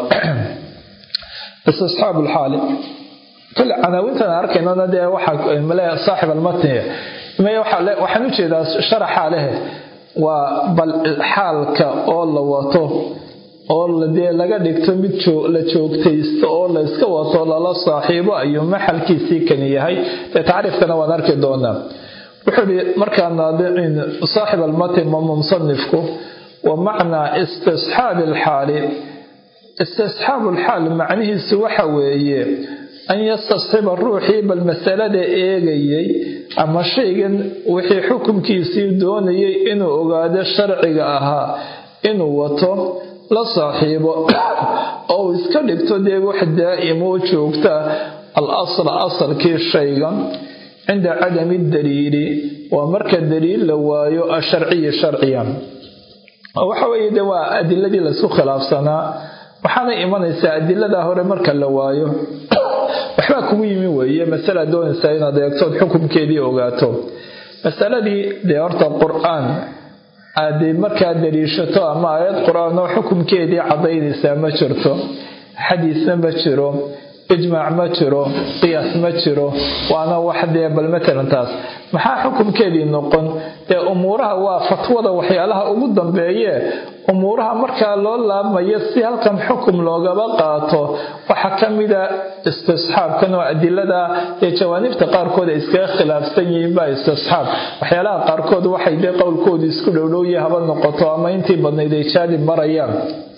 [SPEAKER 1] istisxaab lxaali kole canaawintan arkaynona dee waxaa male saaxib almatni waxaan u jeedaa sharaxa lehe waa bal xaalka oo la wato oo dee laga dhigto mid la joogtaysto oo la iska wato lala saaxiibo ayuu maxalkiisii kani yahay dee tacriifkana waan arki doonaa wuxuu ihi markaa naadicin saaxib almatin mama musanifku wa macnaa istisxaabi alxaali istisxaabu alxaal macnihiisu waxa weeye an yastasxiba ruuxii bal masalada eegayay ama shaygan wixii xukunkiisii doonayay inuu ogaado sharciga ahaa inuu wato la saaxiibo oo uu iska dhigto dee wax daa'im oo joogta al asla asalkii shaygan cinda cadami daliili waa marka daliil la waayo asharciyi sharciyan waxa weeye de waa adiladii laisku khilaafsanaa waxaana imanaysaa adilada hore marka la waayo waxbaa kugu yimi weeye masala doonaysaa inaad eegtood xukumkeedii ogaato masaladii dee horta qur-aan aad markaa daliishato ama aayad qur-aan oo xukumkeedii cadaynaysaa ma jirto xadiisna ma jiro ijmaac ma jiro qiyaas ma jiro waana wax dee bal matalan taas maxaa xukumkeedii noqon dee umuuraha waa fatwada waxyaalaha ugu dambeeye umuuraha markaa loo laabmayo si halkan xukum loogaba qaato waxaa ka mida istisxaabkan oo adilada ee jawaanibta qaarkood ay iskaga khilaafsan yihiin baa istisxaab waxyaalaha qaarkood waxay dee qowlkoodu isku dhowdhowya haba noqoto ama intii badnayd ay jaanib marayaan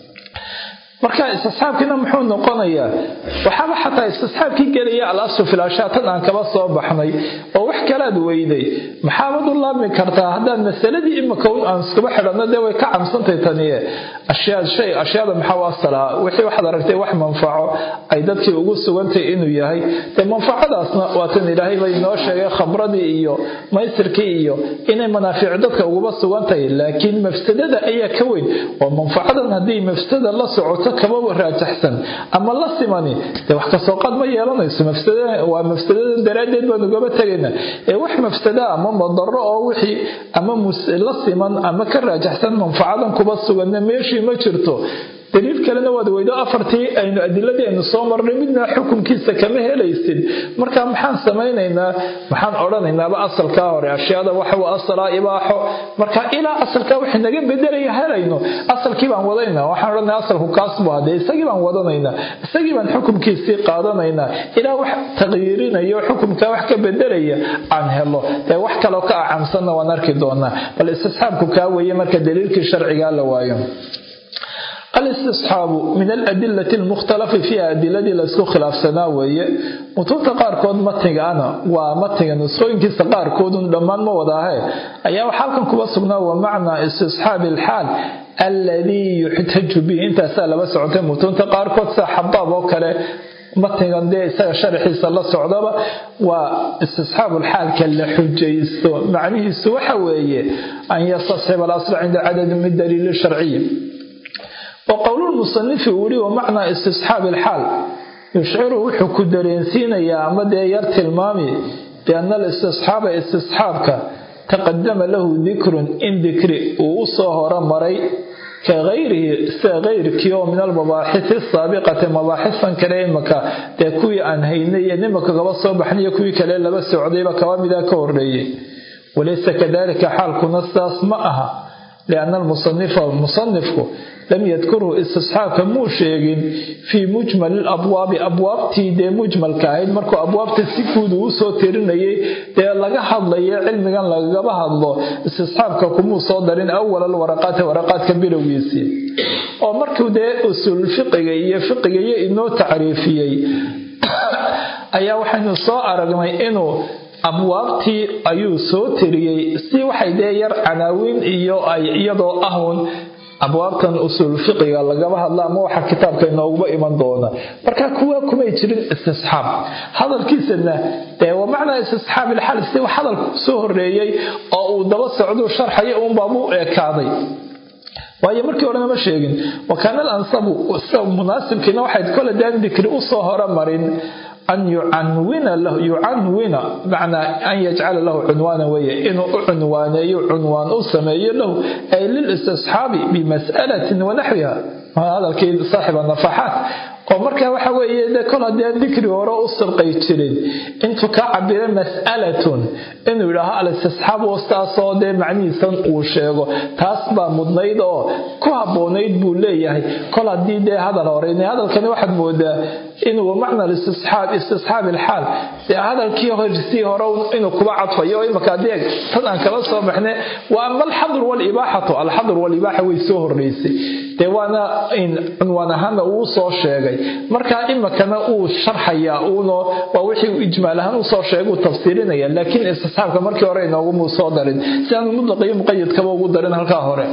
[SPEAKER 1] marka istisxaabkiina muxuu noqonayaa waxaaba xataa istisxaabkii gelaya al-aslu fil ashaa tan aan kaba soo baxnay oo wax kalaad weyday maxaabad u laabmi kartaa haddaad masaladii imika un aan iskuba xidhanno dee way ka camsantay taniye ashyaa shay ashyaada maxaa u asalaa wixii waxaad aragtay wax manfaco ay dadkii ugu sugantay inuu yahay dee manfacadaasna waa tan ilaahay bay inoo sheegay khamradii iyo maysirkii iyo inay manaafiic dadka uguba sugantahay laakiin mafsadada ayaa ka weyn oo manfacadan haddii mafsada la socoto kaba raajaxsan ama la simani dee wax kasoo qaad ma yeelanayso waa mafsadadan daraaddeed baan ugaba tegayna ee wax mafsada ama madaro oo wixii ama la siman ama ka raajaxsan manfacadan kuba suganna meeshii ma jirto daliil kalena waad weydo afartii aynu adiladii aynu soo marnay midna xukunkiisa kama helaysid marka maxaan samaynaynaa maxaan odhanaynaaba asalkaa hore ashyaada waxa asalaa ibaaxo marka ilaa asalkaa wax naga bedelaya helayno asalkii baan wadaynaa waxaan odhanaya asalku kaas buu hadee isagii baan wadanaynaa isagii baan xukunkiisii qaadanaynaa ilaa wax taqyiirinayo xukunkaa wax ka bedelaya aan helo dee wax kaloo ka acamsanna waan arki doonaa bal istisxaabku kaa weeye marka daliilkii sharcigaa la waayo alistisxaabu min aladilati almukhtalafi fiiha adiladii laysku khilaafsanaa weeye mutuubta qaarkood matnigaana waa matniga nusqooyinkiisa qaarkoodun dhammaan ma wadaahe ayaa waxaa halkan kuba sugnaa wa macnaa istisxaabi alxaal alladii yuxtaju bihi intaasaa laba socotay mutuubta qaarkood sida xabaab oo kale matnigan dee isaga sharxiisa la socdaba waa istisxaabulxaalka la xujaysto macnihiisu waxa weeye an yastasxiba alasla cinda cadadin min daliili sharciyi oo qowlulmusanifi uu yihi wa macnaa istisxaabi alxaal yushciru wuxuu ku dareensiinayaa ama dee yar tilmaami bianna alistisxaaba istisxaabka taqadama lahu dikrun in dikri uu u soo horomaray ka hayrihi sida kayrkii oo min almabaaxisi asaabiqati mabaaxistan kale imaka dee kuwii aan haynay iyo nimaka kaba soo baxnayo kuwii kale laba socdayba kaba midaa ka horeeyey walaysa kadalika xaalkuna sidaas ma aha lianna almusanifa musanifku lam yadkurhu istisxaabka muu sheegin fii mujmali labwaabi abwaabtii dee mujmalka ahayd markuu abwaabta si guud uu usoo tirinayay dee laga hadlayo cilmigan lagagaba hadlo istisxaabka kumuu soo darin awal alwaraqaati waraqaadka bilowgiisii oo markuu dee usuul fiqiga iyo fiqigayo inoo tacriifiyey ayaa waxaynu soo aragnay inuu abwaabtii ayuu soo tiriyey si waxay dee yar canaawiin iyo ay iyadoo ahun abwaabtan usuul fiqiga lagaba hadla ama waxa kitaabka inooguba iman doona marka kuwa kumay jirin istisxaab hadalkiisana dee waa macnaa istisxaab ilxal si hadalku soo horeeyey oo uu daba socduu sharxaya uunbaabuu ekaaday waayo markii horena ma sheegin wakaana alansabu munaasibkiina waxayd kole daan dikri usoo horamarin an yucanwina lahu yucanwina macnaa an yajcala lahu cunwaana weeye inuu u cunwaaneeyo cunwaan u sameeyo lahu ay lilistisxaabi bimas'alatin wanaxwiha hadalkii saaxiba nafaxaat oo marka waxa weeye de kol haddii aan dikri hore u sirqay jirin intuu ka cabira mas'alatun inuu yidhaaho al-istisxaab wastaasoo dee macnihiisan uu sheego taas baa mudnayd oo ku habboonayd buu leeyahay kol haddii dee hadal hore hadalkani waxaad moodaa inuu macna istisxaab istisxaab ilxaal dee hadalkii horsii hore inuu kuba cadfayo oo imaka adeeg tan aan kala soo baxne waa ama alxadr walibaaxatu alxadr walibaaxa way soo horreysay dee waana cunwaan ahaana uu soo sheegay marka imakana uu sharxayaa uuna waa wixii uu ijmaal ahaan usoo sheegay uu tafsiirinaya laakiin istisxaabka markii hore inoogumu soo darin si aanu mudlaqiyo muqayadkaba ugu darin halkaa hore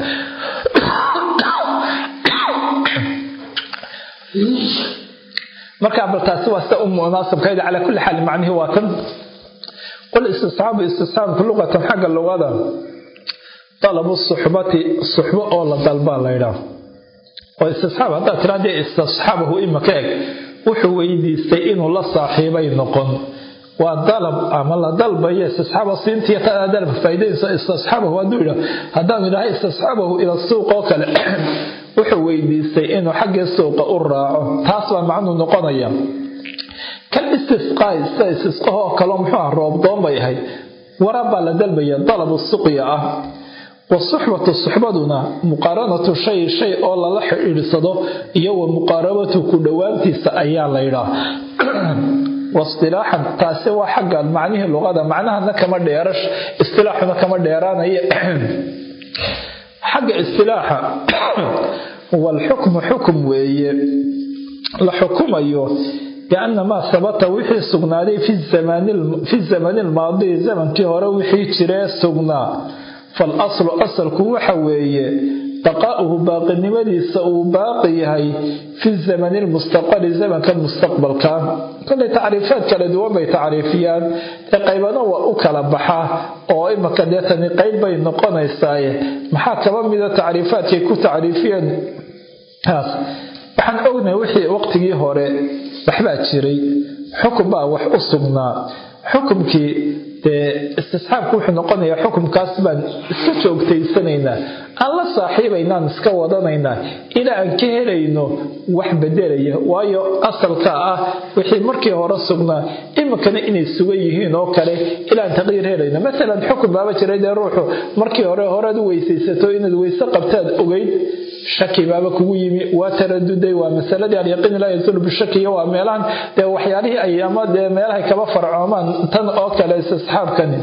[SPEAKER 1] marka bal taasi waa sida u munaasabkayda calaa kulli xaal macnihi waa tan qul istisxaabu istisxaabku luqatan xagga luqada dalabu suxbati suxbo oo la dalbaa la ydhaah oo istisxaab haddaad tiraa dee istisxaabahu imaka eg wuxuu weydiistay inuu la saaxiibay noqon waa dalab ama la dalbayo istisxaaba siintiya taa dalab faa'iidaysa istisxaabahu hadduu yidhaah haddaan idhaha istisxaabahu ila suuq oo kale wuxuu weydiistay inuu xaggii suuqa u raaco taas baa macnuu noqonaya kan istisqaay sida istisqahoo kaleo muxuu ah roobdoon bay ahayd warab baa la dalbaya dalabu suqya ah wasuxbatu suxbaduna muqaaranatu shay shay oo lala xidhiidsado iyo wa muqaarabatu ku dhowaantiisa ayaa la ydhaa waistilaaxan taasi waa xagga macnihii luqada macnahana kama dheerash istilaaxuna kama dheeraanaya xagga istilaaxa walxukmu xukum weeye la xukumayo bianna maa sabata wixii sugnaaday fi zamani lmaadi zamankii hore wixii jiree sugnaa falaslu asalku waxa weeye baqaa'uhu baaqinimadiisa uu baaqi yahay fi zamani lmustaqbali zamanka mustaqbalka kolay tacriifaad kala duwan bay tacriifiyaan ee qaybana waa u kala baxa oo imaka deetani qayb bay noqonaysaaye maxaa kaba mida tacriifaadkay ku tacriifiyeen taas waxaan ognahay wixii waqtigii hore waxbaa jiray xukun baa wax u sugnaa xukumkii dee istisxaabku wuxuu noqonayaa xukumkaas baan iska joogtaysanaynaa aan la saaxiibaynaan iska wadanaynaa ilaa aan ka helayno wax bedelaya waayo asalka ah wixii markii hore sugnaa iminkana inay sugan yihiin oo kale ilaan taqdiir helayno maalan xukun baaba jiray dee ruuxu markii hore horead u weysaysato inaad weyse qabtaad ogeyd shaki baaba kugu yimi waa taraduday waa masaladii alyaqiin laa yazulu bishaki iyo waa meelahan dee waxyaalihii ay ama dee meelahay kaba farcoomaan tan oo kale istisxaabkani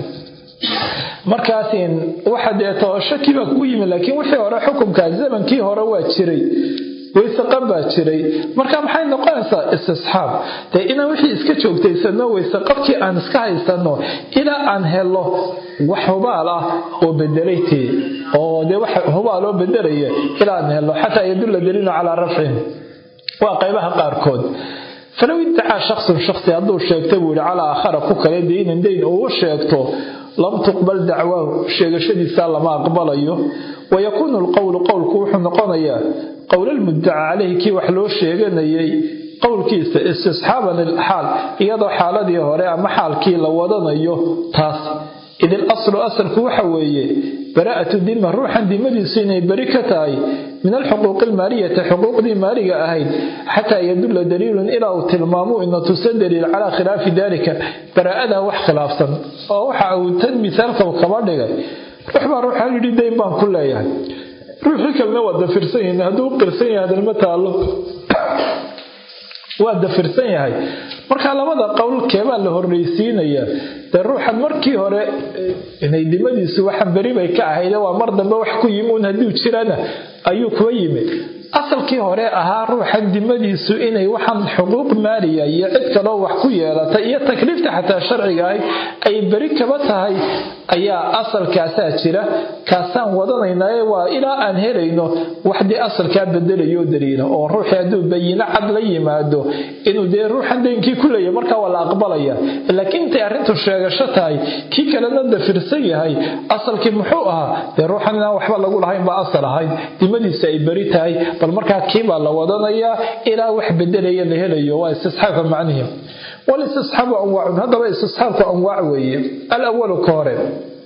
[SPEAKER 1] markaas waxa deeto shaki baa kugu yimi laakiin wixii hore xukumkaa zamankii hore waa jiray weyseqab baa jiray marka maxay noqonaysaa istisxaab dee inaan wixii iska joogtaysano weyseqabkii aan iska haysano ilaa aan helo wax hubaal ah oo bedelay tee oo dee wax hubaal oo bedelaya ilaa aan helo xataa yadulla daliilu calaa rafcin waa qaybaha qaarkood falow iddacaa shaksun shaksi hadduu sheegta buu yihi calaa aakhara ku kale deynan deyn uu sheegto lam tuqbal dacwaahu sheegashadiisa lama aqbalayo wayakuunu lqowlu qowlku wuxuu noqonayaa qowlalmuddaca caleyhi kii wax loo sheeganayay qowlkiisa istisxaaban ilxaal iyadoo xaaladii hore ama xaalkii la wadanayo taas idil aslu asalku waxa weeye baraa'atu dima ruuxan dimadiisu inay beri ka tahay min alxuquuqi almaaliyati xuquuqdii maaliga ahayd xataa yadulla daliilun ilaa uu tilmaamo ina tusa daliil calaa khilaafi dalika baraa'adaa wax khilaafsan oo waxa uu tan misaalka kaba dhigay ruux baa ruuxaa yidhi dayn baan ku leeyahay ruuxii kalena waa dafirsan yahin hadduu u qirsan yahay hadalma taallo waa dafirsan yahay marka labada qowl keebaa la horreysiinayaa dee ruuxan markii hore inay dimadiisu waxan beri bay ka ahayde waa mar dambe wax ku yimi un hadduu jirana ayuu kuba yimi asalkii hore ahaa ruuxa dimadiisu inay waxaan xuquuq maaliya iyo cid kaloo wax ku yeelata iyo takliifta xataa sharciga ahayd ay beri kaba tahay ayaa asalkaasaa jira kaasaan wadanaynaaye waa ilaa aan helayno wax dee asalkaa bedelayo daliila oo ruuxii hadduu bayino cad la yimaado inuu dee ruuxan daynkii ku leeyahy markaa waa la aqbalaya laakiin intay arrintu sheegasho tahay kii kalena dafirsan yahay asalkii muxuu ahaa dee ruuxan inaan waxba lagu lahayn baa asal ahayd dimadiisa ay beri tahay bal markaa kii baa la wadanayaa ilaa wax bedelaya la helayo waa istisxaabka macnihi walistisxaabu anwaacun haddaba istisxaabku anwaac weeye alawalu ka hore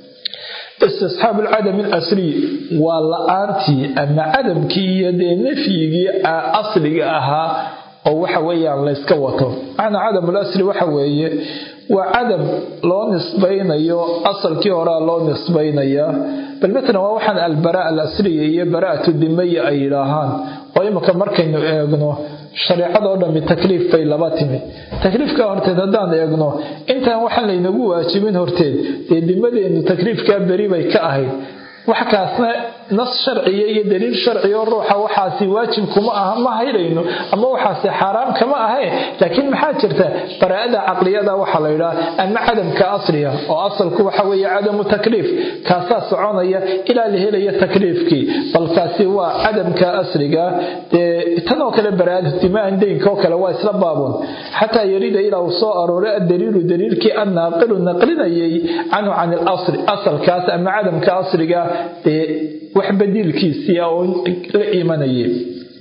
[SPEAKER 1] istisxaabu alcadami alasliy waa la-aantii ama cadamkii iyo dee nafyigii asliga ahaa oo waxa weeyaan layska wato macnaa cadam lasli waxa weeye waa cadam loo nisbaynayo asalkii horea loo nisbaynayaa bal matalan waa waxaan albaraa alasliya iyo baraatu dimaya ay yidhaahaan oo imika markaynu eegno shareecadoo dhammi takliif bay laba timi takliifkaa horteed haddaan eegno intaan waxaan laynagu waajibin horteed dee dimadeennu takliifkaa beri bay ka ahayd wax kaasna nas sharciya iyo daliil sharciyo ruuxa waxaasi waajib kuma aha ma haydhayno ama waxaasi xaaraam kama ahee laakiin maxaa jirta baraa'ada caqliyada waxaa la yidhaha ama cadamka asliga oo asalku waxa weeye cadamu takliif kaasaa soconaya ilaa la helaya takliifkii balkaasi waa cadamka asliga dee tanoo kale baraa'ada dimaan deynka oo kale waa isla baabun xataa yarida ilaa uu soo arooray addaliilu daliilkii annaaqilu naqlinayay canhu can ilasli asalkaas ama cadamka asliga dee wax badiilkiisii oo la imanayay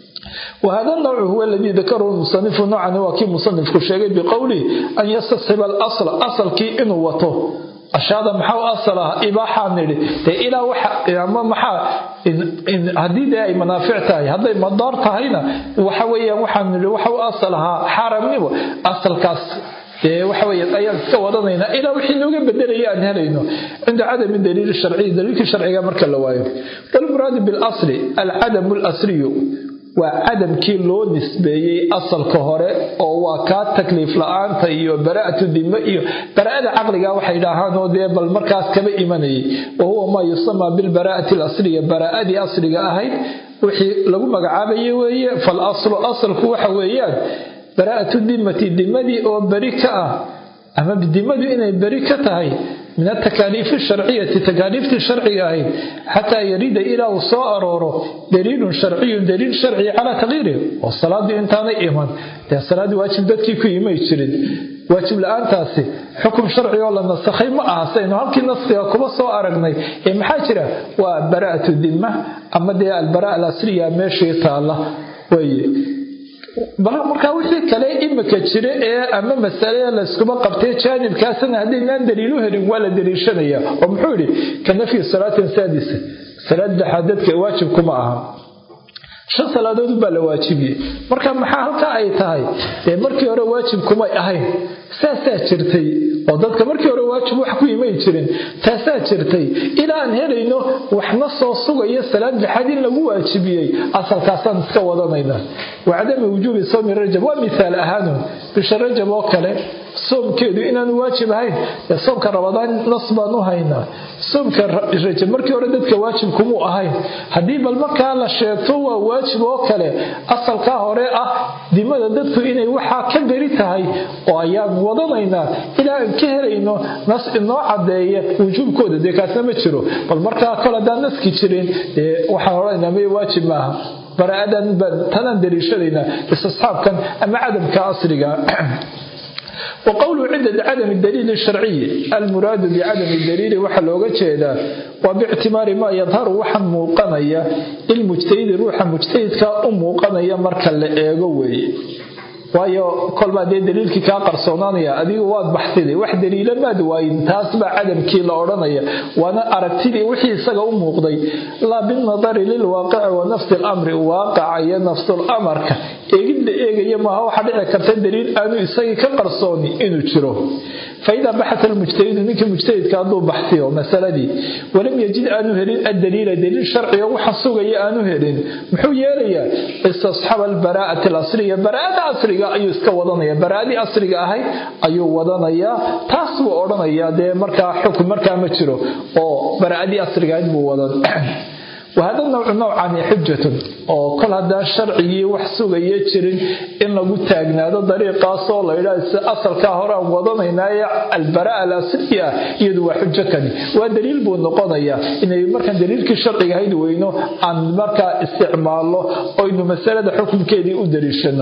[SPEAKER 1] وهذا النوع هو الذي ذكره المصنف نوعا وكي مصنف كشيغي بقوله أن يستصحب الأصل أصل كي إنه وطه أشهد محاو أصلها إباحة نري دي إلى وحا أما محا إن هدي دي أي منافع تاي هذا مدار تاينا وحويا وحا نري وحاو أصلها حرام نبو أصل كاس dee waxa weeye ayaan iska wadanaynaa ilaa wixii looga bedelaya aan helayno cinda cadami daliil sharciy daliilkii sharciga marka la waayo walmuraadu bilasli alcadamu alasliyu waa cadamkii loo nisbeeyey asalka hore oo waa kaa takliif la-aanta iyo baraa'atu dime iyo baraa'ada caqliga waxay dhahaan oo dee bal markaas kaba imanayay wa huwa maa yusamaa bilbaraa'ati alasliya baraa'adii asliga ahayd wixii lagu magacaabayay weeye fal aslu asalku waxa weeyaan baraa'atu dimati dimadii oo beri ka ah ama dimadu inay beri ka tahay min atakaaliifi sharciyati takaaliiftii sharciga ahayd xataa yarida ilaa uu soo arooro daliilun sharciyun daliil sharci calaa takyiirihi oo salaadii intaanay iman dee salaaddii waajib dadkii ku imay jirin waajib la-aantaasi xukum sharci oo la nasakhay ma aha saynu halkii naskiga kuba soo aragnay ee maxaa jira waa baraa'atu dimma ama dee albaraa alasriya meeshii taalla weeye markaa wixii kale imika jira ee ama masale layskuma qabtay jaanibkaasna haddaynaan daliilu helin waa la daliishanaya oo muxuu yidhi ka nafyi salaatin saadisa salaad lexaad dadka waajib kuma aha shan salaadood baa la waajibiyey marka maxaa halkaa ay tahay dee markii hore waajib kumay ahayn saasaa jirtay oo dadka markii hore waajib wax ku imay jirin taasaa jirtay ilaa aan helayno waxna soo sugayo salaad lixaad in lagu waajibiyey asalkaasaan iska wadanayna wacadami wujuubi sawmi rajab waa mithaal ahaanun bisha rajab oo kale soomkeedu inaanu waajib ahayn ee soomka rabadaan nas baan u haynaa soomka rajab markii hore dadka waajib kumuu ahayn haddii bal markaa la sheegto waa waajib oo kale asalkaa hore ah dimada dadku inay waxaa ka beri tahay oo ayaan wadanaynaa ilaa aan ka helayno nas inoo cadeeya wujuubkooda dee kaasna ma jiro bal markaa kol haddaan naski jirin dee waxaan odhanaynaa may waajib maaha baraadan baan tanaan daliishadaynaa istisxaabkan ama cadamka asriga وقوله عند عدم الدليل الشرعي المراد بعدم الدليل وحا لوغا جيدا وباعتبار ما يظهر وحا موقنيا المجتهد روحا مجتهد كا موقنيا marka la eego weeye waayo kolbaa dee daliilkii kaa qarsoonaanaya adigu waad baxsiday wax daliila maad waayin taas baa cadamkii la odhanaya waana aragtidii wixii isaga u muuqday laa binadari lilwaaqici wa nafsi lamri waaqaca iyo nafsulamarka eegid la eegaya maaha waxaa dhici karta daliil aanu isagii ka qarsooni inuu jiro faidaa baxata almujtahidu ninkii mujtahidka hadduu baxsiyo masaladii walam yajid aanu helin addaliila daliil sharciga waxa sugaya aanu helin muxuu yeelayaa istasxaba albaraa'ati alasliya baraa'ada asriga ayuu iska wadanaya baraa'adii asriga ahayd ayuu wadanayaa taas buu odhanayaa dee markaa xukun markaa ma jiro oo baraa'adii asriga ahayd buu wadan wahada nawcu nowcani xujatun oo kol haddaan sharcigii wax sugaya jirin in lagu taagnaado dariiqaasoo laydhaa asalkaa hore aan wadanaynaaye albaraa alasli ah iyadu waa xujo kani waa daliil buu noqonayaa inay markaan daliilkii sharciga hayd weyno aan markaa isticmaalno oynu masalada xukunkeedii u daliishano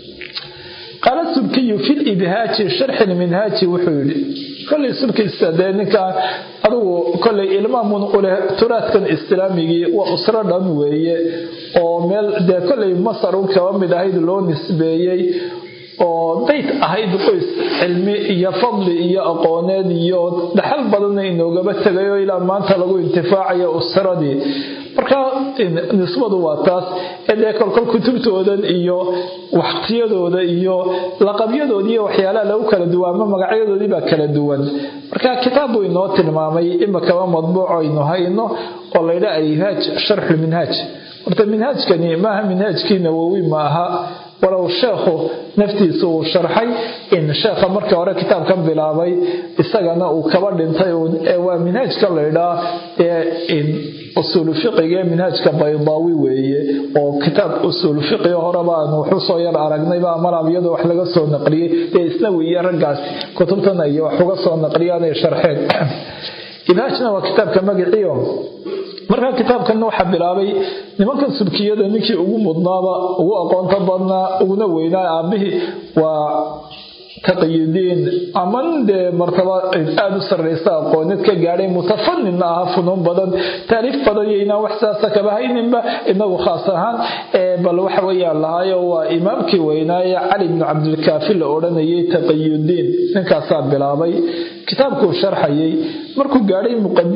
[SPEAKER 1] qaala subkiyu fi libhaaji sharxi lminhaaji wuxuu yidhi kolay subkiisa dee ninkaa adugu kolay ilmaamun uleh turaadkan islaamigii waa usro dhan weeye oo meel dee kolay masar u kaba mid ahayd loo nisbeeyey oo dayt ahayd qoys cilmi iyo fadli iyo aqooneed iyo dhaxal badanna inoogaba tegayo ilaa maanta lagu intifaacayo usradii marka nisbadu waa taas ee dee kolkol kutubtoodan iyo waqtiyadooda iyo laqabyadooda iyo waxyaalaha lagu kala duwan ama magacyadoodii baa kala duwan marka kitaab buu inoo tilmaamay imakaba madbuuc aynu hayno oo laydha alhaaj sharxulminhaaj horta minhaajkani maaha minhaajkii nawowi maaha walow sheekhu naftiisa uu sharxay in sheekha marka hore kitaabkan bilaabay isagana uu kaba dhintay waa minhaajka laydhaa ee usuulu fiqiga ee minhaajka baydaawi weeye oo kitaab usuulu fiqiga horeba aanu wuxuu soo yar aragnayba amalab iyadoo wax laga soo naqliyey dee isnawi iyo raggaas kutubtana iyo wax uga soo naqliyaanay sharxeen ibhaajna waa kitaabka magaciio markaa kitaabkan waxaa bilaabay nimankan subkiyada ninkii ugu mudnaaba ugu aqoonta badnaa uguna weynaa aabihii waa taqiyudiin ama nin dee martaba aada u sarraysa aqoonid ka gaadhay mutafanin aha funuun badan taariif badan iyo inaan wax saasa kaba hayninba inagu khaas ahaan bal waxa weeyaan lahaayo waa imaamkii weynaaye cali bnu cabdilkaafi la odhanayay taqiyudiin ninkaasaa bilaabay kitaabkuu sharxayay markuu gaadhay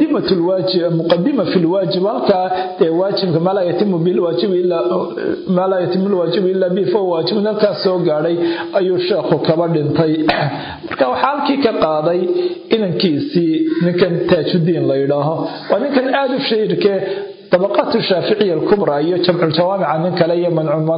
[SPEAKER 1] muqadima fi lwaajib halkaa dee waajibka maa laa yatimu lwaajibu ilaa bi fahuwa waajibun halkaas soo gaadhay ayuu sheekhu kaba dhintay marka waxaa halkii ka qaaday inankiisii ninkan taajudiin la yidhaaho waa ninkan aada u shahiirkee طبقات الشافعية الكبرى iyo jamcu jawaamica nin kale iyo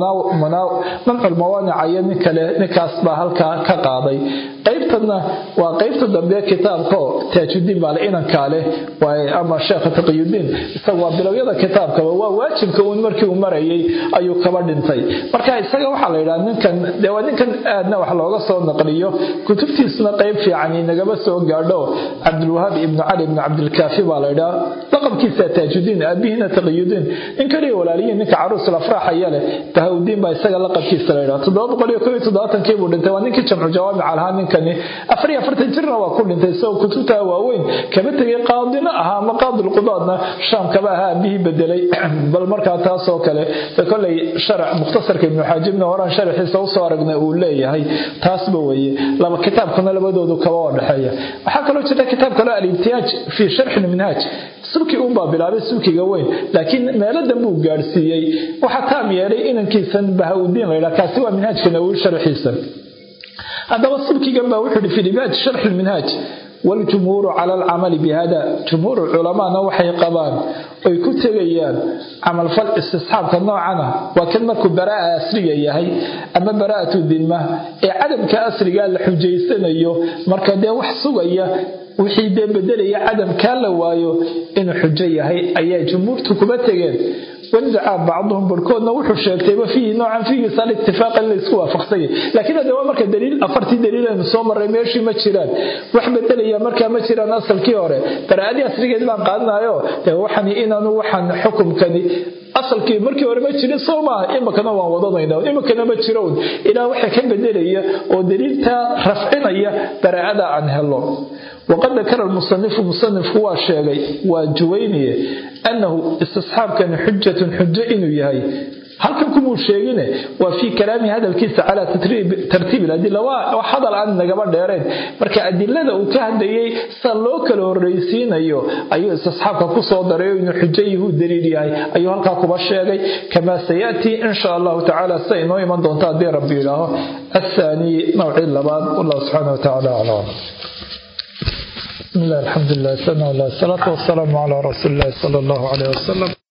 [SPEAKER 1] mancu lmawaanica iyo nin kale ninkaas baa halkaa ka qaaday qaybtana waa qaybta dambe kitaabkao taajudiin baa le inankaa leh ama sheekha taqiyudiin isaga waa bilowyada kitaabkaba waa waajibka uun markii uu marayay ayuu kaba dhintay marka isaga waxaa la yidhaha ninkan dee waa ninkan aadna wax looga soo naqliyo kutubtiisna qayb fiican inagaba soo gaadho cabdulwahaab ibnu cali ibnu cabdilkaafi baa la yidhaha laqabkiisa taajudiin aabihiina taqiyudiin nin kaliya walaaliyiin ninka caruus lafraax aya leh bahawdiin baa isaga laqabkiisa la yidhaha toddoba boqol iyo koob iyo toddobaatanki buu dhintay waa ninkii jamcu jawaamic lahaa ninkani afar iyo afartan jirna waa ku dhintay isagoo kutubta waaweyn kama tegay qaadina ahaa ama qaadilqudaadna shaam kaba ahaa aabihii bedelay bal markaa taasoo kale koley sharac mukhtasarka ibnu xaajibna horaan sharaxiisa usoo aragnay uu leeyahay taasba weeye laba kitaabkuna labadoodu kaba oo dhexeeya waxaa kaloo jirta kitaab kaloo alibtihaaj fii sharxi lminhaaj subki unbaa bilaabay subkiga weyn laakiin meeladan buu gaadhsiiyey waxaa taam yeelay inankiisan bahawdiin la yidhaha kaasi waa minhaajka nawowi sharxiisa haddaba subkigan baa wuxuu ihi fi libaaj sharxi lminhaaj waljumhuuru cala alcamali bihada jumhuur culamaana waxay qabaan oy ku tegayaan camalfal istisxaabka noocana waa kan markuu baraa asriga yahay ama baraa'atu dimma ee cadamka asrigaa la xujaysanayo marka dee wax sugaya wixii dee bedelaya cadamkaa la waayo inuu xujo yahay ayaa jumhuurtu kuma tegeen wandacaa bacduhum barhkoodna wuxuu sheegtayba fiihi noocan fiigiisa alitifaaq in laysku waafaqsanya laakiin hadde waa marka daliil afartii daliil aynu soo marray meeshii ma jiraan wax bedelaya markaa ma jiraan asalkii hore baraa'adii asrigeed baan qaadanayo dee waxani inaanu waxaan xukumkani asalkii markii hore ma jirin soo maaha imakana waan wadanayna imakana ma jiro un ilaa waxa ka bedelaya oo daliiltaa rafcinaya baraa'ada aan helo waqad dakara lmusanifu musanifku waa sheegay waa juwayniye annahu istisxaabkani xujatun xujo inuu yahay halkan kumuu sheegine waa fii kalaami hadalkiisa calaa tartiib adila waa hadal aan nagaba dheereen marka adilada uu ka hadlayay sa loo kala horraysiinayo ayuu istisxaabka kusoo daray inuu xujo yahuu daliil yahay ayuu halkaa kuba sheegay kamaa sayatii insha allahu tacala sida inoo iman doonta haddii rabbi yidhaaho athaanii nowcii labaad wallahu subxaana watacaala aclam بسم الله الحمد لله والصلاة والسلام على رسول الله صلى الله عليه وسلم